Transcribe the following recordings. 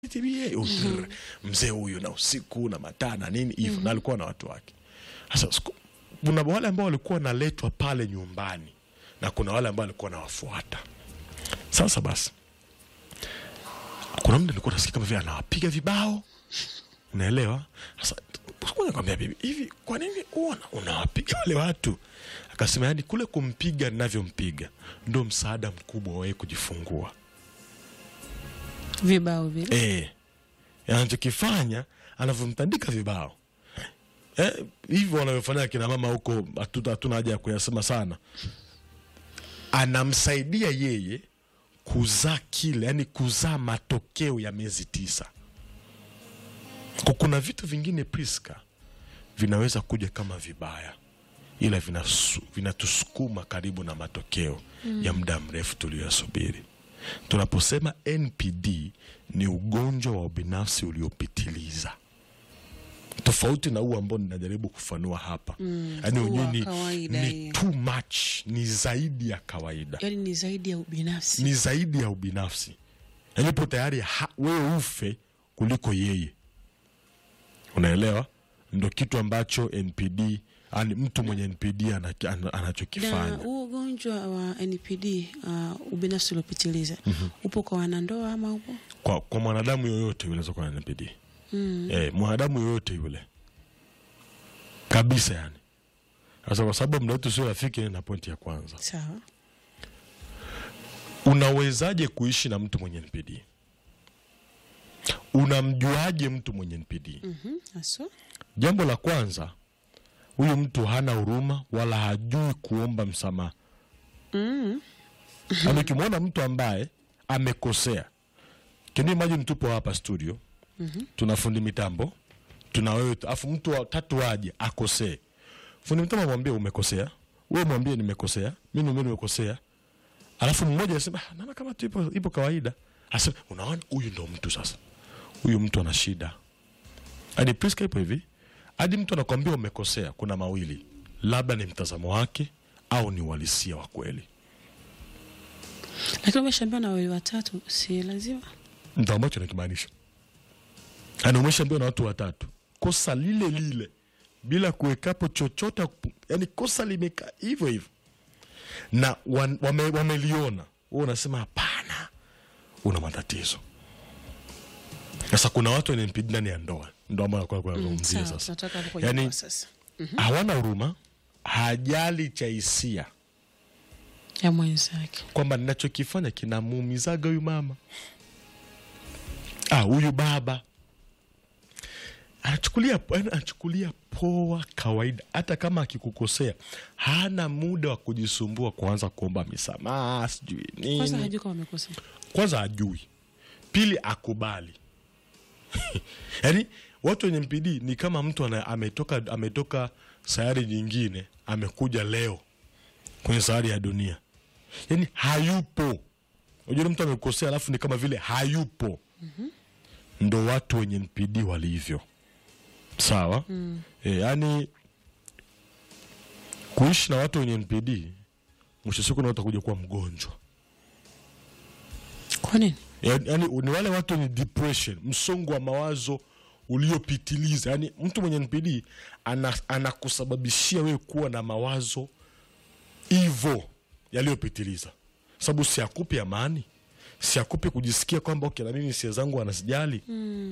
TBA mm mzee huyu na usiku na mataa na nini hivyo na alikuwa na watu wake. Sasa siku- kuna wale ambao walikuwa wanaletwa pale nyumbani na kuna wale ambao walikuwa wanawafuata. Sasa basi, kuna mtu alikuwa nasikia kama vile anawapiga vibao, unaelewa? Sasa siku moja nikamwambia bibi, hivi kwa nini uona unawapiga wale watu? Akasema yani kule kumpiga ninavyompiga ndo msaada mkubwa wa yeye kujifungua. vibao vile Eh, anachokifanya anavyomtandika vibao eh, hivyo wanavyofanya kina mama huko, hatuta- hatuna haja ya kuyasema sana. Anamsaidia yeye kuzaa kile, yani kuzaa matokeo ya miezi tisa. Kwa kuna vitu vingine Priska vinaweza kuja kama vibaya, ila vinasu- vinatusukuma karibu na matokeo ya muda mrefu tuliyosubiri. Tunaposema NPD ni ugonjwa wa ubinafsi uliopitiliza, tofauti na huu ambao ninajaribu kufanua hapa yaani huu wenyewe wa ni, kawaida ni hiyo. too much, ni zaidi ya kawaida yaani ni zaidi ya ubinafsi ni zaidi ya ubinafsi, yaani upo tayari ha- wewe ufe kuliko yeye. Unaelewa? Ndo kitu ambacho NPD yani mtu mwenye NPD ana- ana- na anachokifanya. huu ugonjwa wa NPD uh, ubinafsi uliopitiliza upo kwa wanandoa ama upo Kwa, kwa mwanadamu yoyote yule anaweza kuwa na NPD eh, mwanadamu yoyote yule kabisa, yani sasa, kwa sababu muda wetu sio rafiki, na pointi ya kwanza, sawa unawezaje kuishi na mtu mwenye NPD? Unamjuaje mtu mwenye NPD? Mhm, haswa Jambo la kwanza, huyu mtu hana huruma wala hajui kuomba msamaha. mm. Yaani ukimwona mtu ambaye amekosea, can you imagine tupo hapa studio tuna fundi mitambo, tuna wewe, afu mtu wa tatu waje akosee, fundi mitambo amwambie umekosea, wewe mwambie nimekosea, mimi mimi nimekosea, alafu mmoja anasema "Ah, naona kama tu ipo, ipo kawaida, asema unaona, huyu ndo mtu sasa, huyu mtu ana shida. Hadi Priska ipo hivi, hadi mtu anakwambia umekosea, kuna mawili, labda ni mtazamo wake au ni uhalisia wa kweli. lakini umeshaambiwa na wawili watatu si lazima ndo ambacho nakimaanisha yani umeshaambiwa na watu watatu kosa lile lile bila kuwekapo chochote yani kosa limekaa hivyo hivyo na wan- wame, wameliona wewe unasema hapana una matatizo sasa kuna watu wenye NPD ndani ya ndoa ndo ambao nakuwa kuzungumzia sawa sasa tunataka hapo kwenye Yani- ndoa sasa hawana huruma hajali cha hisia ya mwenzake kwamba ninachokifanya kinamuumizaga huyu mama ah, huyu baba anachukulia yaani anachukulia poa kawaida. Hata kama akikukosea hana muda wa kujisumbua kuanza kuomba misamaha sijui kwanza nini. hajui kama amekosea Kwanza ajui, pili akubali. Yaani watu wenye MPD ni kama mtu ana, ametoka, ametoka sayari nyingine amekuja leo kwenye sayari ya dunia, yaani hayupo. Unajua mtu amekosea alafu ni kama vile hayupo. Ndo watu wenye NPD walivyo, sawa e, yani kuishi na watu wenye NPD mwisho siku na utakuja kuwa mgonjwa kwa nini yani, yani ni wale watu wenye depression, msongo wa mawazo uliopitiliza. Yani mtu mwenye NPD ana, anakusababishia wewe kuwa na mawazo hivyo yaliyopitiliza, sababu si akupi amani, si akupi kujisikia kwamba okay, na mimi hisia zangu wanasijali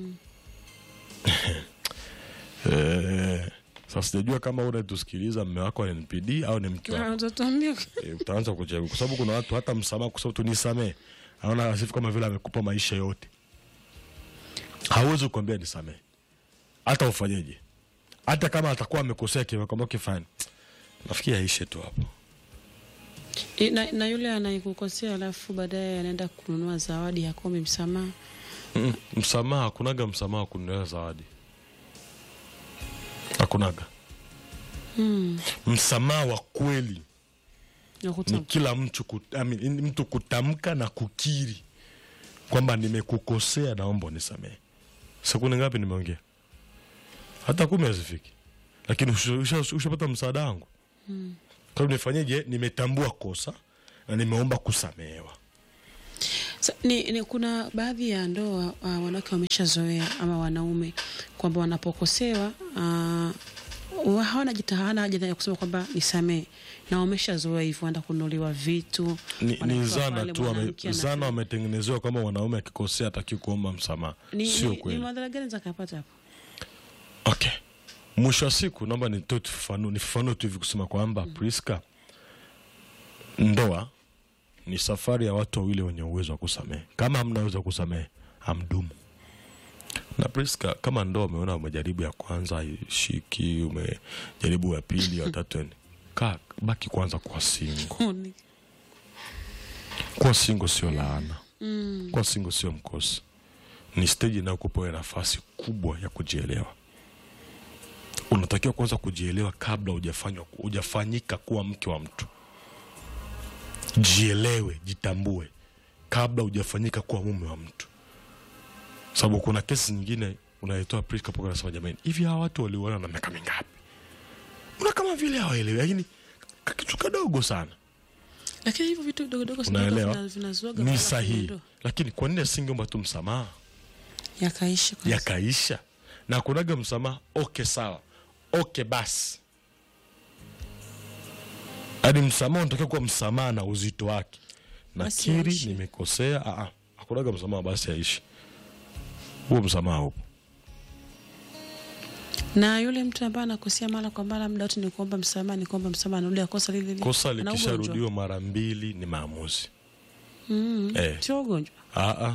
Eh, sasa sijajua kama unatusikiliza mme wako ni NPD au ni mke wako. Ah, utatuambia E, utaanza kuchagua kwa sababu kuna watu hata msamaha kwa sababu tunisamee, anaona asifu kama vile amekupa maisha yote. Hawezi kukwambia nisamee, hata ufanyeje, hata kama atakuwa amekosea kimekwambia kifani, nafikiri aishe tu hapo. I- na, na yule anayekukosea alafu baadaye anaenda kununua zawadi hakombi msamaha Mm, msamaha, hakunaga msamaha wa kununulia zawadi, hakunaga mm. msamaha wa kweli nakuta ni kila mtu, kut, I mean, ni mtu kutamka na kukiri kwamba nimekukosea, naomba unisamehe. Sekunde ngapi nimeongea? Hata kumi hazifiki, lakini usha- usha- ushapata msaada wangu Mm. kwa hiyo nifanyeje? Nimetambua kosa na nimeomba kusamehewa. Sa, ni, ni kuna baadhi ya ndoa uh, wanawake wameshazoea ama wanaume kwamba wanapokosewa uh, hawana jita hawana haja ya kusema kwamba nisamee, na wameshazoea hivyo, wanaenda kununuliwa vitu ni, ni wanapewa zana pale tu wame, mwanamke ana- zana wametengenezewa kwamba mwanaume akikosea ataki kuomba msamaha ni, sio ni, ni kweli madhara gani zakapata hapo? okay mwisho wa siku naomba nitoe tufanu- nifafanue tu hivi kusema kwamba Priska, ndoa ni safari ya watu wawili wenye uwezo wa kusamehe. Kama hamna uwezo wa kusamehe, hamdumu. Na Priska, kama ndoa umeona umejaribu ya kwanza haishiki, umejaribu ya pili, ya tatu, yani kaa baki kwanza kwa singo. Ni- Kuwa singo sio laana, mm, kuwa singo sio mkosi, ni steji inayokupa wewe nafasi kubwa ya kujielewa. Unatakiwa kwanza kujielewa kabla hujafanywa hujafanyika kuwa mke wa mtu. Jielewe, jitambue kabla hujafanyika kuwa mume wa mtu, sababu kuna kesi nyingine unaitoa Priska poka, nasema jamani, hivi hawa watu waliuana na miaka mingapi? Una kama vile hawaelewi, lakini kakitu kadogo sana lakini hivyo vitu dogodogo Unaelewa? vinazuaga ni sahihi, lakini kwa nini asingeomba tu msamaha yakaisha kwanza. yakaisha na kunaga msamaha? Okay, sawa, okay, basi hadi msamaha unatakiwa kuwa msamaha na uzito wake, Basi nakiri aishi. nimekosea. Ah, ah, hakunaga msamaha, basi aishi huo msamaha upo. na yule mtu ambaye anakosea mara kwa mara, muda wote ni kuomba msamaha, ni kuomba msamaha, anarudia kosa lile lile. Kosa Ana ugonjwa. likisharudiwa mara mbili ni maamuzi Mm, eh. sio ugonjwa. Aa.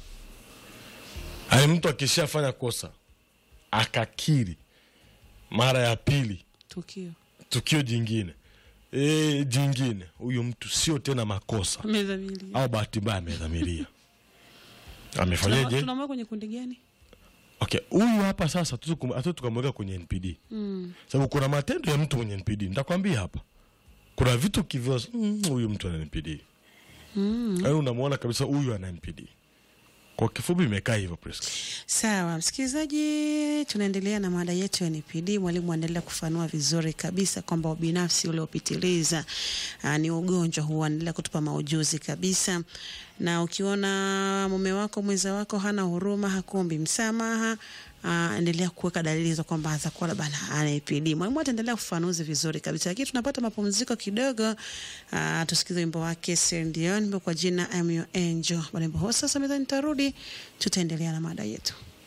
Yaani mtu akishafanya kosa akakiri mara ya pili Tukio tukio jingine e, jingine, huyu mtu sio tena makosa amedhamiria. au bahati mbaya amedhamiria. Tuna- Amefanyaje? Tunamweka kwenye kundi gani? Okay, huyu hapa sasa hatu tukamweka kwenye NPD Mm. sababu kuna matendo ya mtu mwenye NPD. Nitakwambia hapa, kuna vitu kivyo, mm, huyu mtu ana NPD, Mm. yaani unamwona kabisa huyu ana NPD. Kwa kifupi, imekaa hivyo Priska. Sawa msikilizaji, tunaendelea na mada yetu ya NPD. Mwalimu anaendelea kufanua vizuri kabisa kwamba ubinafsi uliopitiliza aa, ni ugonjwa huu, anaendelea kutupa maujuzi kabisa. Na ukiona mume wako mwenza wako hana huruma, hakuombi msamaha, aa, endelea kuweka dalili za kwamba atakuwa labda ana NPD. Mwalimu ataendelea kufafanuzi vizuri kabisa, lakini tunapata mapumziko kidogo. aa, Tusikize wimbo wake Celine Dion kwa jina I'm Your Angel. Wimbo huo sasa, meza nitarudi, tutaendelea na mada yetu.